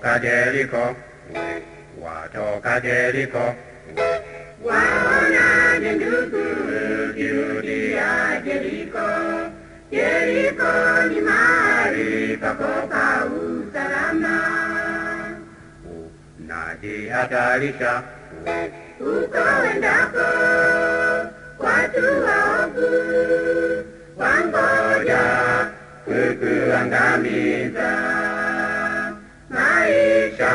watoka Jeriko, watoka Jeriko, Waonaje ndugu, kirudia Jeriko? Jeriko ni mahali pako pa usalama. najihatarisha Uko wendako, watu waovu wangoja kukuangamiza. Maisha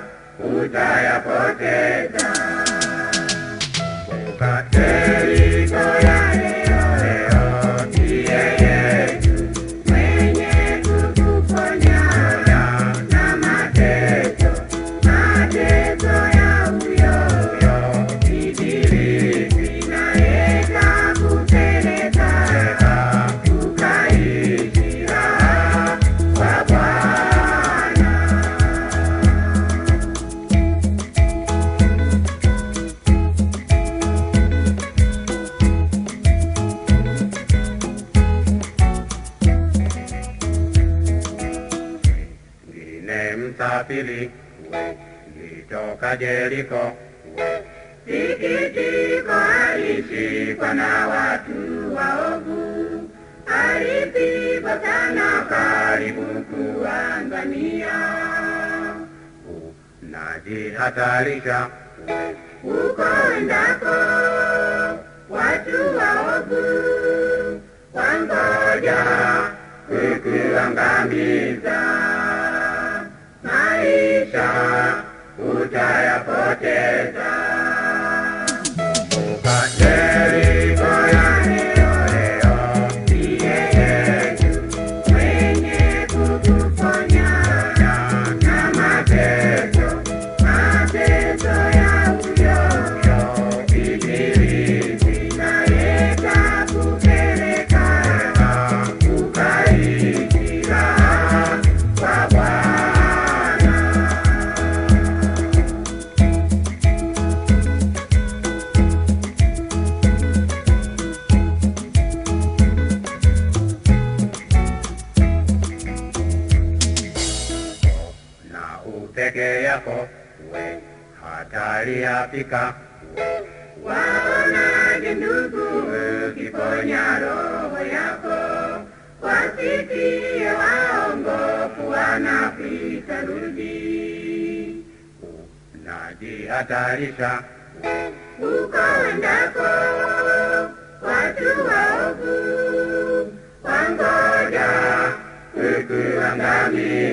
utayapoteza. Kumbuka Jeriko ya leo, leo ndiye Yesu mwenye kukuponya na mateso, mateso ya huyo yo ibilisi naye kakupeleka ukaishi raha kwa Bwana. ngine msafiri nitoka Jeriko, Sikitiko alishikwa na watu waovu, alipigwa sana karibu kuangamia. najihatarisha Uko endako watu waovu wangoja kukuangamiza. Maisha utayapoteza. kumbuka Jeriko ya leo leo ndiye Yesu mwenye kukuponya na mateso, mateso ya huyo ibilisi naye kakupeleka ukaishi raha kwa Bwana. na upeke yako we hatari yapika Waonaje ndugu, ukiponya roho yako, wasikie waongofu wanapita rudi. najihatarisha Uko wendako, watu waovu wangoja kukuangamiza.